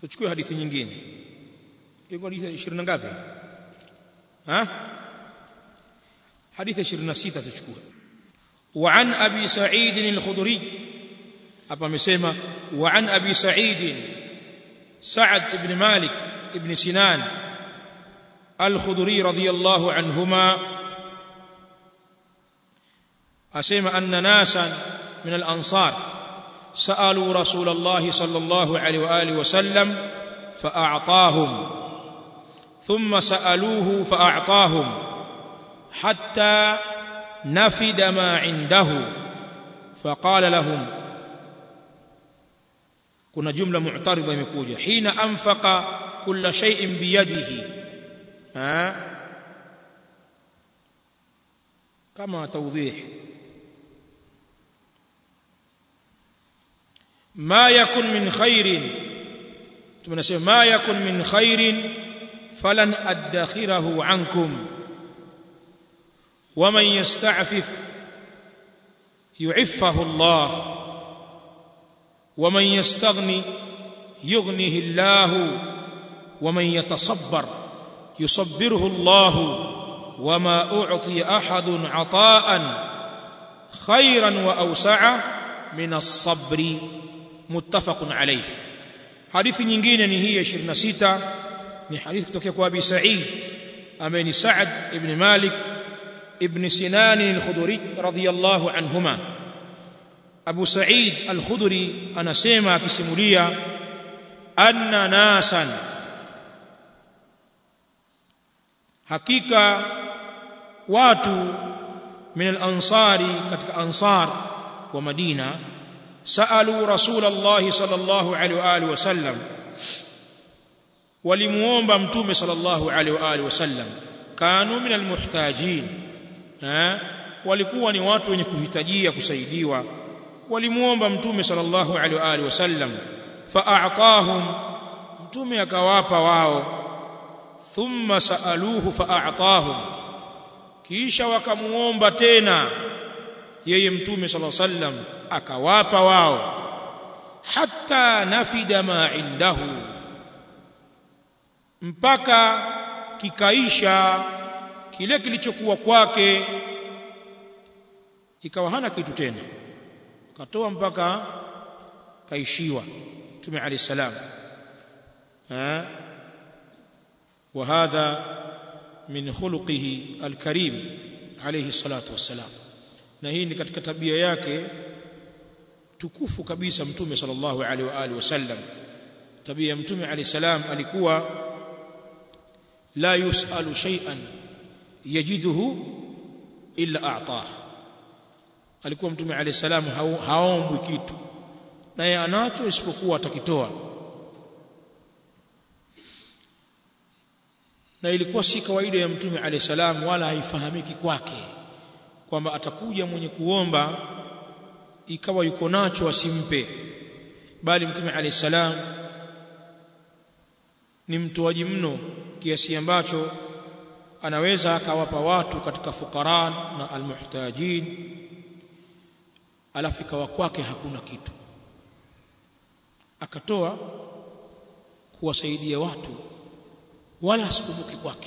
tuchukue hadithi nyingine iko hadithi 20 ngapi ha hadithi 26 tuchukue وعن ابي سعيد الخدري hapa amesema وعن ابي سعيد سعد بن مالك بن سنان الخدري رضي الله عنهما اسمع ان ناسا من الانصار سالوا رسول الله صلى الله عليه واله وسلم فاعطاهم ثم سالوه فاعطاهم حتى نفد ما عنده فقال لهم kuna jumla mu'taridha imekuja hina anfaqa kulla shay'in biyadihi ha kama tawdih ma yakun min khairin tunasema ma yakun min khairin falan adakhirahu ankum ومن يستعفف يعفه الله ومن يستغني يغنه الله ومن يتصبر يصبره الله وما اعطي احد عطاء خيرا واوسع من الصبر متفق عليه حديث nyingine ni hii 26 ni hadithi kutoka kwa Abi Sa'id ambaye ni Sa'ad ibn Malik ibn Sinan al-Khudri radiyallahu anhuma Abu Sa'id al-Khudri anasema akisimulia anna nasan hakika watu min al-ansari katika ansar wa Madina saalu Rasulullah sallallahu alaihi wa alihi wasallam walimuomba mtume sallallahu alaihi wa alihi wasallam kanu min al-muhtajin walikuwa ni watu wenye kuhitajia kusaidiwa walimuomba mtume sallallahu alaihi wa alihi wasallam fa'atahum mtume akawapa wao thumma saaluhu fa'atahum kisha wakamuomba tena yeye mtume sallallahu alaihi wasallam akawapa wao hatta nafida ma indahu mpaka kikaisha kile kilichokuwa kwake ikawa hana kitu tena katoa mpaka kaishiwa Mtume عليه السلام ها وهذا من خلقه الكريم عليه الصلاه والسلام na hii ni katika tabia yake tukufu kabisa mtume sallallahu alaihi wa alihi wasallam tabia ya mtume alayhi salam alikuwa la yusalu shay'an yajiduhu illa a'tah alikuwa mtume alayhi salam haombwi kitu naye anacho isipokuwa atakitoa na ilikuwa si kawaida ya mtume alayhi salam wala haifahamiki kwake kwamba atakuja mwenye kuomba ikawa yuko nacho asimpe bali mtume alayhi salam ni mtoaji mno kiasi ambacho anaweza akawapa watu katika fukaran na almuhtajin alafu ikawa kwake hakuna kitu akatoa kuwasaidia watu wala asikumbuke kwake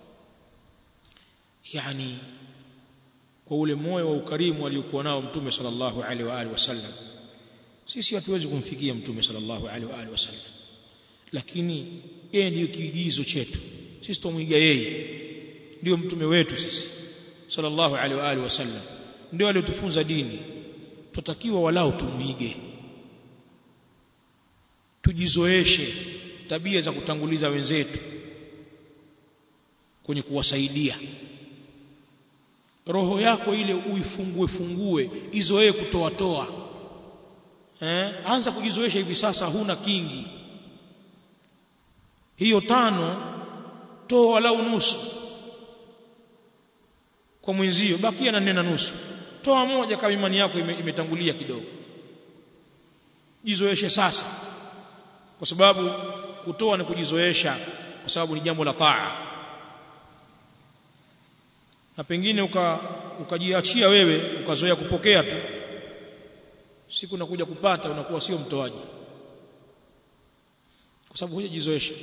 yani kwa ule moyo wa ukarimu aliokuwa nao mtume sallallahu alaihi wa alihi wasallam sisi hatuwezi kumfikia mtume sallallahu alaihi wa alihi wasallam lakini yeye ndiyo kiigizo chetu sisi tumwiga yeye ndio mtume wetu sisi sallallahu alaihi wa alihi wasallam ndio aliotufunza dini tutakiwa walau tumwige tujizoeshe tabia za kutanguliza wenzetu kwenye kuwasaidia roho yako ile uifungue fungue izoee kutoa toa eh anza kujizoesha hivi sasa huna kingi hiyo tano toa walau nusu kwa mwenzio bakia na nena nusu toa moja kama imani yako imetangulia kidogo jizoeshe sasa kwa sababu kutoa ni kujizoesha kwa sababu ni jambo la taa na pengine uka ukajiachia wewe ukazoea kupokea tu siku nakuja kupata unakuwa sio mtoaji kwa sababu hujajizoesha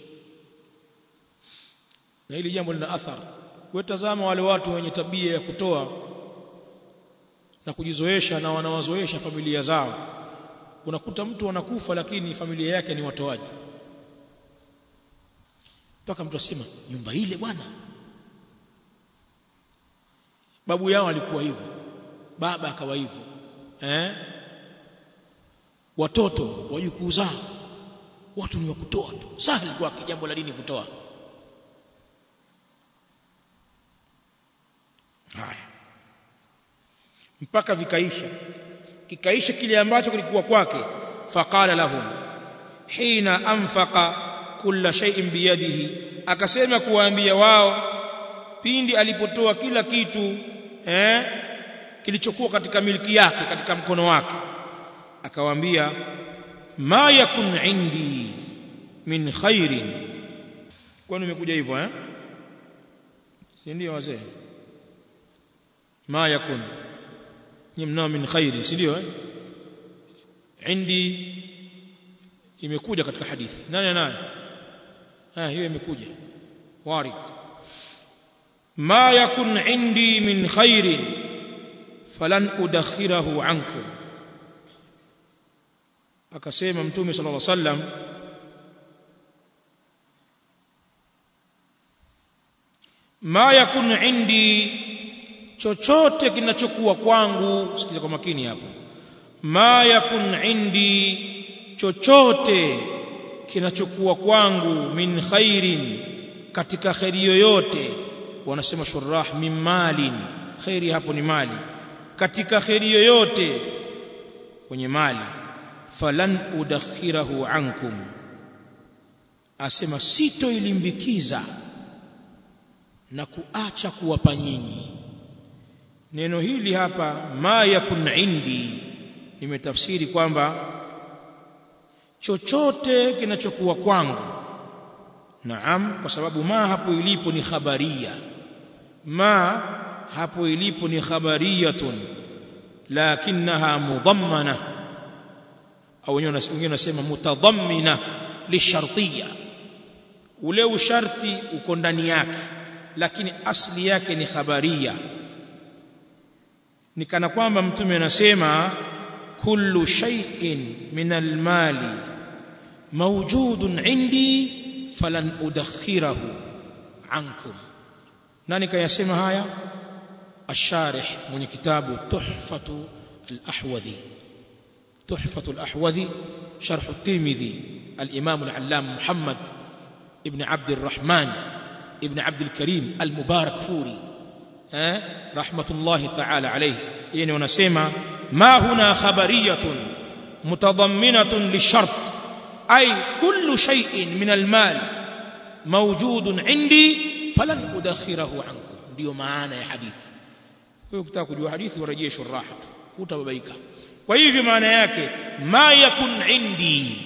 na hili jambo lina athari wewe tazama wale watu wenye tabia ya kutoa na kujizoesha na wanawazoesha familia zao unakuta mtu anakufa lakini familia yake ni watoaji mpaka mtu asema nyumba ile bwana babu yao alikuwa hivyo baba akawa hivyo eh watoto wajukuu zao watu ni wa kutoa tu sahali kwake jambo la dini kutoa haya mpaka vikaisha kikaisha kile ambacho kilikuwa kwake faqala lahum hina anfaqa kulla shay'in biyadihi akasema kuwaambia wao pindi alipotoa kila kitu eh kilichokuwa katika milki yake katika mkono wake akawaambia ma yakun indi min khairin kwani umekuja hivyo eh si ndio wazee ma yakun nyimna min khairi si ndio eh indi imekuja katika hadithi nani naye ah hiyo imekuja warid ma yakun indi min khairin falan udakhirahu ankum akasema mtume sallallahu alaihi wasallam ma yakun indi chochote kinachokuwa kwangu sikiza kwa makini hapo ma yakun indi chochote kinachokuwa kwangu min khairin katika khairi yoyote wanasema shurah min malin khairi hapo ni mali katika khairi yoyote kwenye mali falan udakhirahu ankum asema sitoilimbikiza na kuacha kuwapa nyinyi neno hili hapa ma yakun indi nimetafsiri kwamba chochote kinachokuwa kwangu naam kwa sababu ma hapo ilipo ni khabaria ma hapo ilipo ni khabariyatun lakinaha mudammana au wengine wanasema mutadammina lishartiyya ule usharti uko ndani yake lakini asli yake ni khabaria ni kana kwamba mtume anasema kullu shay'in min almali mawjudun indi falan udakhirahu ankum nani kayasema haya الشارح من كتاب تحفة الأحوذي تحفة الأحوذي شرح الترمذي الإمام العلام محمد ابن عبد الرحمن ابن عبد الكريم المبارك فوري ها رحمة الله تعالى عليه يعني ونسمع ما هنا خبرية متضمنة للشرط أي كل شيء من المال موجود عندي فلن أدخره عنكم ndio maana ya hadithi wewe ukitaka kujua hadithi warejee shuraha tu utababaika kwa hivyo maana yake ma yakun indi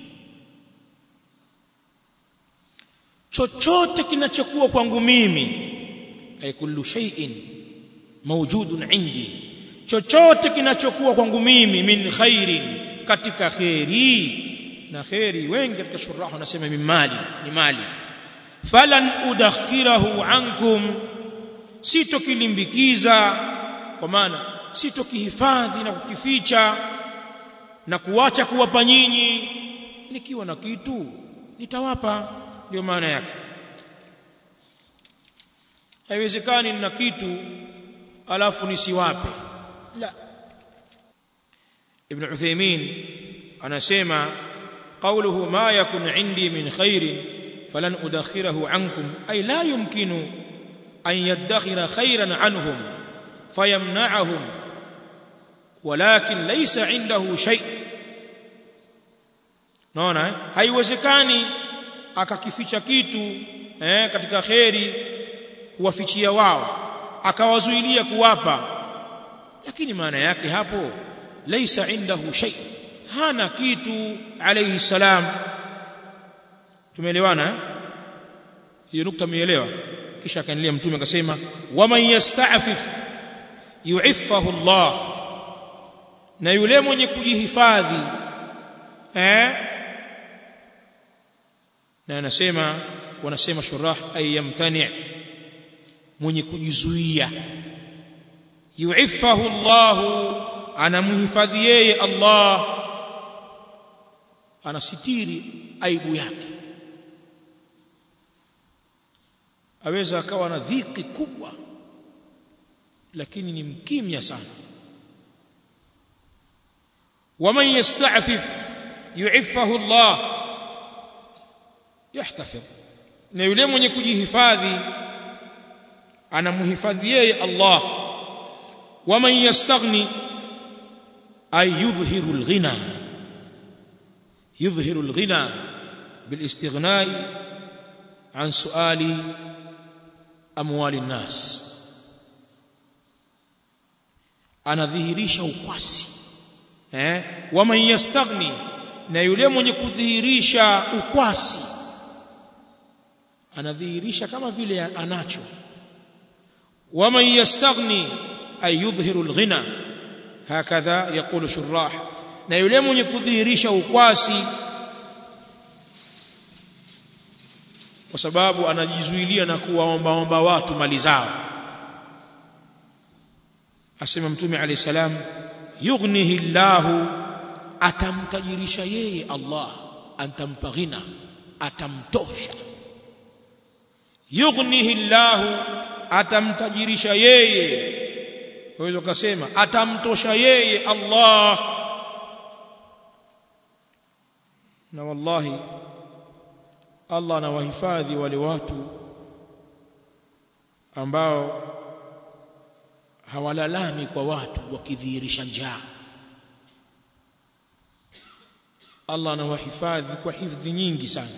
chochote kinachokuwa kwangu mimi ay kullu shay'in mawjudun indi chochote kinachokuwa kwangu mimi min khairin katika khairi na khairi wengi katika shuraha wanasema min mali ni mali falan udakhirahu ankum sitokilimbikiza kwa maana sitokihifadhi na kukificha na kuacha kuwapa nyinyi nikiwa na kitu nitawapa ndio maana yake haiwezekani nina kitu alafu nisiwape la ibn Uthaymeen anasema qawluhu ma yakun indi min khairin falan udakhirahu ankum ay la yumkinu an yadakhira khairan anhum fayamna'ahum walakin laysa indahu shay naona eh? haiwezekani akakificha kitu eh, katika kheri kuwafichia wao akawazuilia kuwapa lakini maana yake hapo laysa indahu shay hana kitu alayhi salam tumeelewana hiyo nukta umeelewa kisha akaendelea mtume akasema waman yasta'fif yu'iffahu Allah na yule mwenye kujihifadhi eh na anasema wanasema shurah ay yamtani mwenye kujizuia yu'iffahu Allah anamhifadhi yeye Allah anasitiri aibu yake aweza akawa na dhiki kubwa lakini ni mkimya sana waman yasta'fif yu'iffahu Allah yahtafidh na yule mwenye kujihifadhi anamhifadhi yeye Allah waman yastaghni ay yudhhiru alghina yudhhiru alghina بالاستغناء عن سؤال اموال الناس anadhihirisha ukwasi eh waman yastaghni na yule mwenye kudhihirisha ukwasi anadhihirisha kama vile anacho waman yastaghni ay yudhhiru alghina hakadha yaqulu shurrah na yule mwenye kudhihirisha ukwasi kwa sababu anajizuilia na kuwaombaomba watu mali zao asema mtume alayhi salam yughnihi llahu atamtajirisha yeye Allah antampa ghina atamtosha yughnihi llahu atamtajirisha yeye waweza kusema atamtosha yeye Allah na wallahi Allah anawahifadhi wale watu ambao hawalalami kwa watu wakidhihirisha njaa Allah anawahifadhi kwa hifadhi nyingi sana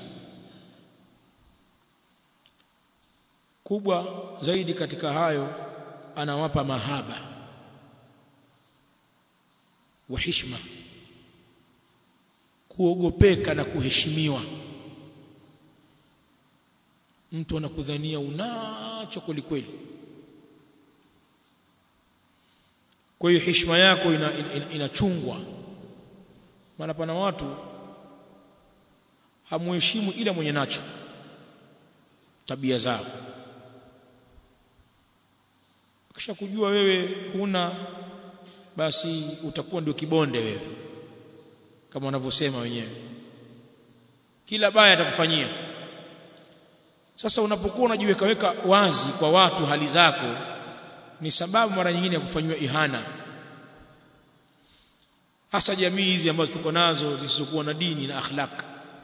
kubwa zaidi katika hayo anawapa mahaba wa heshima kuogopeka na kuheshimiwa mtu anakudhania unacho kweli kweli kwa hiyo heshima yako inachungwa ina, ina, ina maana pana watu hamuheshimu ila mwenye nacho tabia zao kisha kujua wewe huna basi utakuwa ndio kibonde wewe kama wanavyosema wenyewe kila baya atakufanyia sasa unapokuwa unajiweka weka wazi kwa watu hali zako ni sababu mara nyingine ya kufanywa ihana hasa jamii hizi ambazo tuko nazo zisizokuwa na dini na akhlaq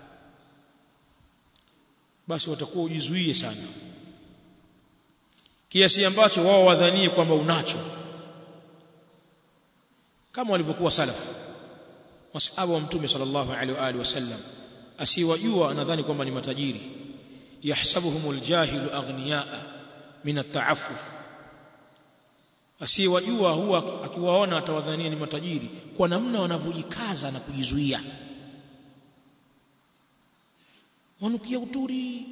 basi watakuwa ujizuie sana kiasi ambacho wao wadhanie kwamba unacho kama walivyokuwa salafu masahaba wa mtume sallallahu alaihi wa alihi wasallam asiwajua anadhani kwamba ni matajiri yahsabuhumul jahilu aghniyaa min at-ta'affuf asiyewajua huwa akiwaona atawadhania ni matajiri kwa namna wanavyojikaza na kujizuia wanukia uturi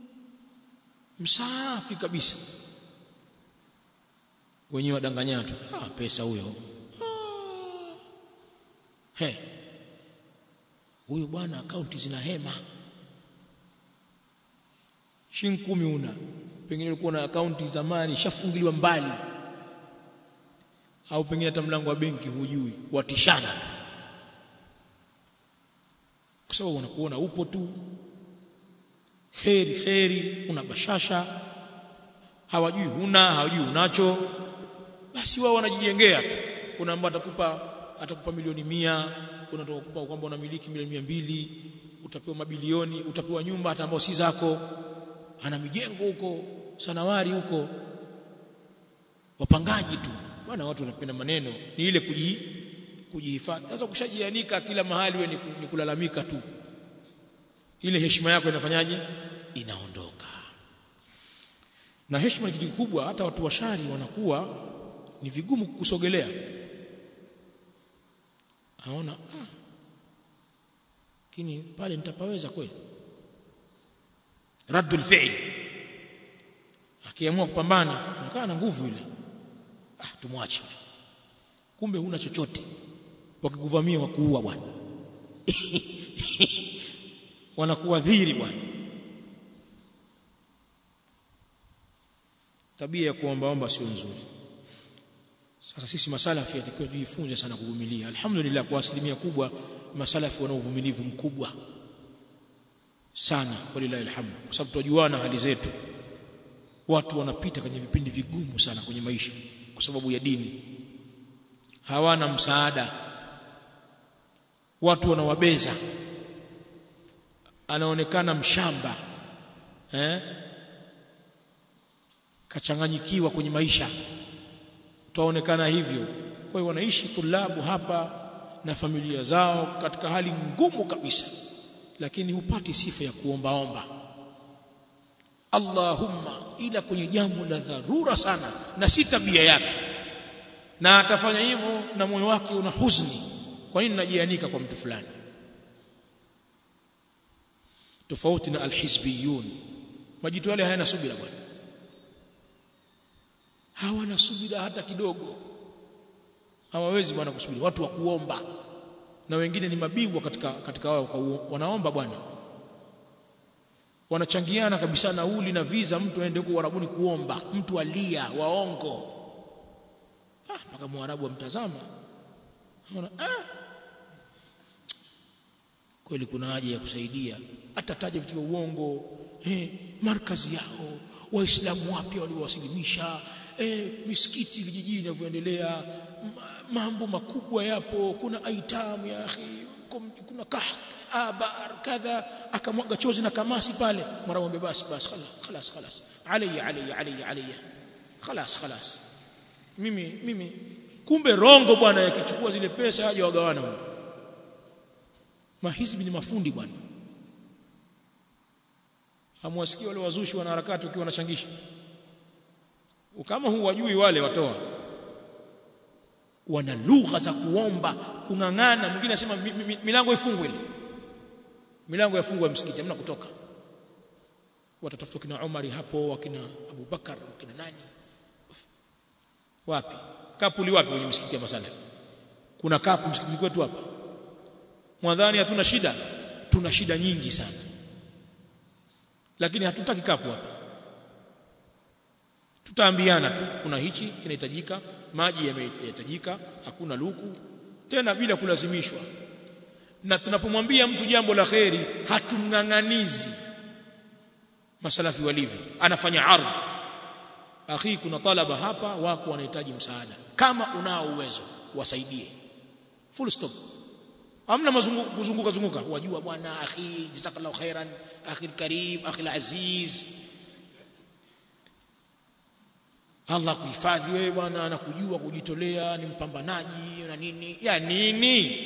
msafi kabisa wenyewe wadanganyana tu ah pesa huyo ah. he huyo bwana akaunti zina hema shilingi kumi una pengine ulikuwa na akaunti zamani shafungiliwa mbali au pengine hata mlango wa benki hujui watishana kwa sababu wanakuona upo tu kheri kheri una bashasha hawajui huna hawajui unacho basi wao wanajijengea tu kuna ambao atakupa atakupa milioni mia kuna atakupa kwamba unamiliki milioni mia mbili utapewa mabilioni utapewa nyumba hata ambao si zako ana mijengo huko sanawari huko wapangaji tu bwana watu wanapenda maneno ni ile kuji kujihifadhi sasa kushajianika kila mahali wewe ni kulalamika tu ile heshima yako inafanyaje inaondoka na heshima ni kitu kikubwa hata watu washari wanakuwa ni vigumu kusogelea aona ah lakini pale nitapaweza kweli raddul fi'l akiamua kupambana anakaa na nguvu ile ah tumwache kumbe huna chochote wakikuvamia wakuua bwana wanakuadhiri bwana tabia ya kuombaomba sio nzuri sasa sisi masalafi yatakiwa tujifunze sana kuvumilia alhamdulillah kwa asilimia kubwa masalafi wana uvumilivu mkubwa sana walilahi alhamd kwa sababu tunajuana hali zetu watu wanapita kwenye vipindi vigumu sana kwenye maisha kwa sababu ya dini hawana msaada watu wanawabeza anaonekana mshamba eh kachanganyikiwa kwenye maisha twaonekana hivyo kwa hiyo wanaishi tulabu hapa na familia zao katika hali ngumu kabisa lakini hupati sifa ya kuombaomba Allahumma ila kwenye jambo la dharura sana na si tabia yake na atafanya hivyo na moyo wake una huzuni kwa nini najianika kwa mtu fulani tofauti na alhizbiyun majitu yale hayana subira bwana hawana subira hata kidogo hawawezi bwana kusubiri watu wa kuomba na wengine ni mabingwa katika katika wao wanaomba bwana wanachangiana kabisa nauli na visa mtu aende huko Uarabuni kuomba mtu alia waongo ah mpaka mwarabu amtazama anaona ah kweli kuna haja ya kusaidia atataja vitu vya uongo eh markazi yao waislamu wapya waliowasilimisha eh misikiti vijijini vinavyoendelea mambo makubwa yapo kuna aitamu ya akhi kuna kahk abar kadha akamwaga chozi na kamasi pale mara mwambie basi basi خلاص خلاص علي علي علي علي خلاص خلاص mimi mimi kumbe rongo bwana yakichukua zile pesa haja wagawana huko mahizbi ni mafundi bwana hamwasikia wale wazushi wana harakati ukiwa wanachangisha kama huwajui wale watoa wana lugha za kuomba kung'ang'ana mwingine anasema milango ifungwe ile milango yafungwa ya msikiti hamna kutoka watatafuta kina Umari hapo wakina Abu Bakar wakina nani wapi kapuli wapi kwenye msikiti ya masala kuna kapu msikitini kwetu hapa mwadhani hatuna shida tuna shida nyingi sana lakini hatutaki kapu hapa tutaambiana tu kuna hichi kinahitajika maji yamehitajika hakuna luku tena bila kulazimishwa na tunapomwambia mtu jambo la kheri hatumng'ang'anizi masalafi walivyo anafanya ardhi akhi kuna talaba hapa wako wanahitaji msaada kama unao uwezo wasaidie full stop amna kuzunguka zunguka wajua bwana akhi jazakallahu khairan akhi karim akhi aziz Allah kuhifadhi wewe bwana anakujua kujitolea ni mpambanaji na nini ya nini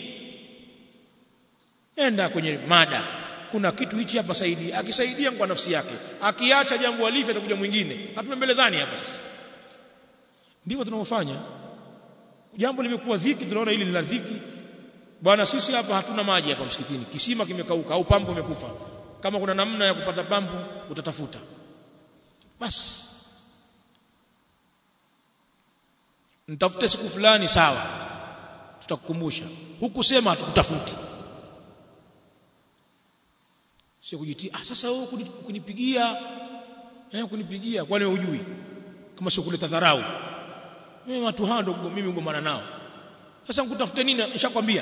enda kwenye mada kuna kitu hichi hapa saidi akisaidia kwa nafsi yake akiacha jambo alifi atakuja mwingine hatupembelezani hapa sasa ndivyo tunavyofanya jambo limekuwa dhiki tunaona hili ni la dhiki bwana sisi hapa hatuna maji hapa msikitini kisima kimekauka au pampu imekufa kama kuna namna ya kupata pampu utatafuta basi nitafute siku fulani sawa tutakukumbusha hukusema hatukutafuti sio kujitia ah sasa wewe kunipigia eh kunipigia kwani wewe hujui kama sio kuleta dharau mimi watu hao ndio mimi ngomana nao sasa nikutafute nini nishakwambia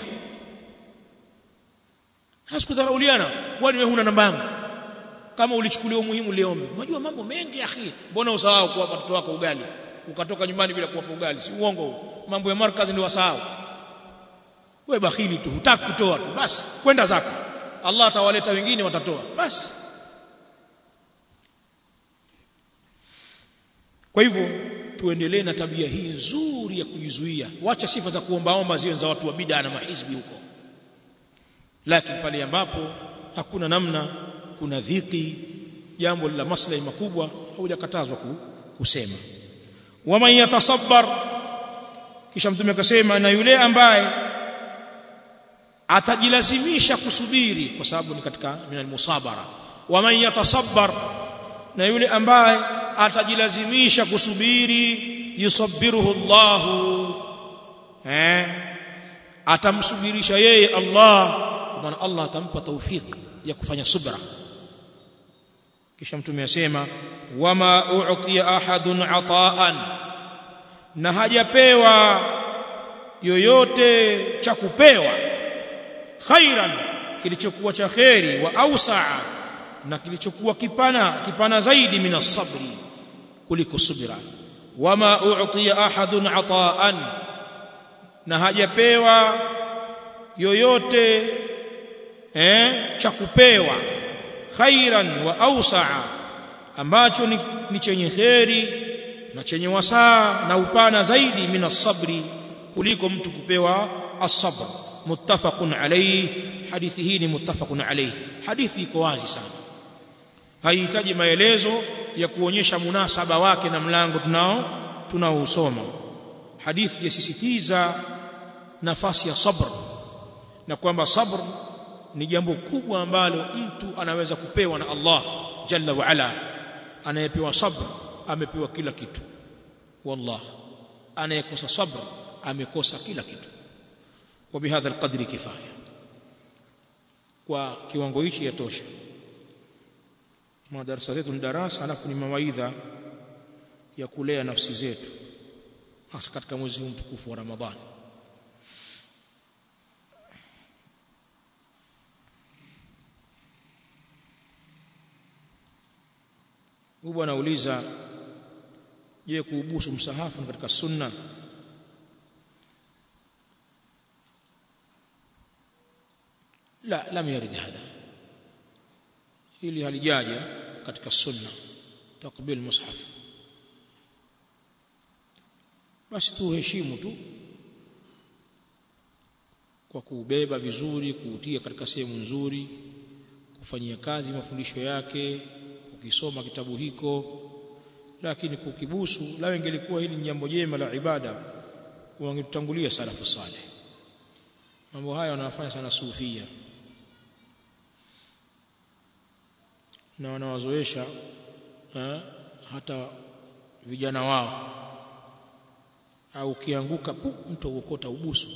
hasikudharauliana kwani wewe huna namba yangu kama ulichukulia umuhimu liombe unajua mambo mengi akhi mbona usahau kuwapa watoto wako ugali ukatoka nyumbani bila kuwapa ugali si uongo mambo ya markazi ndio wasahau wewe bakhili tu hutaki kutoa tu basi kwenda zako Allah atawaleta wengine watatoa basi kwa hivyo tuendelee na tabia hii nzuri ya kujizuia wacha sifa za kuombaomba ziwe za watu wa bid'a na mahizbi huko lakini pale ambapo hakuna namna kuna dhiki jambo la maslahi makubwa haujakatazwa kusema waman yatasabbar kisha mtume akasema na yule ambaye atajilazimisha kusubiri kwa sababu ni katika minal musabara waman yatasabbar na yule ambaye atajilazimisha kusubiri yusabbiruhu Allahu eh atamsubirisha yeye Allah kwa maana Allah atampa tawfik ya kufanya subra kisha mtume asema wama u'tiya ahadun ata'an na hajapewa yoyote cha kupewa khairan kilichokuwa cha kheri wa ausaa na kilichokuwa kipana kipana zaidi min sabri kuliko subira wama u'tiya ahadun ata'an na hajapewa yoyote eh cha kupewa khairan wa ausaa ambacho ni, ni chenye kheri na chenye wasaa na upana zaidi min sabri kuliko mtu kupewa as-sabr muttafaqun alayhi hadithi hii ni muttafaqun alayhi hadithi iko wazi sana haihitaji maelezo ya kuonyesha munasaba wake na mlango tunao tunaousoma hadithi yasisitiza nafasi ya sabr na kwamba sabr ni jambo kubwa ambalo mtu anaweza kupewa na Allah jalla wa ala anayepewa sabr amepewa kila kitu wallah anayekosa sabr amekosa kila kitu wa bihadha alqadri kifaya kwa kiwango hichi yatosha madarasa zetu ni darasa alafu ni mawaidha ya kulea nafsi zetu hasa katika mwezi huu mtukufu wa Ramadhani Huyu bwana anauliza je kuubusu msahafu ni katika sunna la lam yarid hadha hili halijaja katika sunna takbil mushaf basi tu heshimu tu kwa kuubeba vizuri kuutia katika sehemu nzuri kufanyia kazi mafundisho yake ukisoma kitabu hiko lakini kukibusu la ingelikuwa hili ni jambo jema la ibada wangetutangulia salafu saleh mambo haya wanafanya sana sufia na wanawazoesha hata vijana wao au ukianguka pu mtu uokota ubusu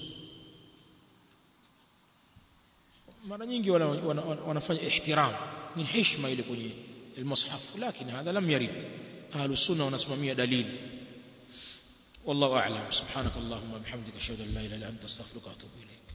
mara nyingi wana, wana, wana, wanafanya ihtiram ni heshima ile kwenye المصحف لكن هذا لم يرد أهل السنة ونسممية دليل والله أعلم سبحانك اللهم وبحمدك أشهد أن لا إله إلا أنت أستغفرك وأتوب إليك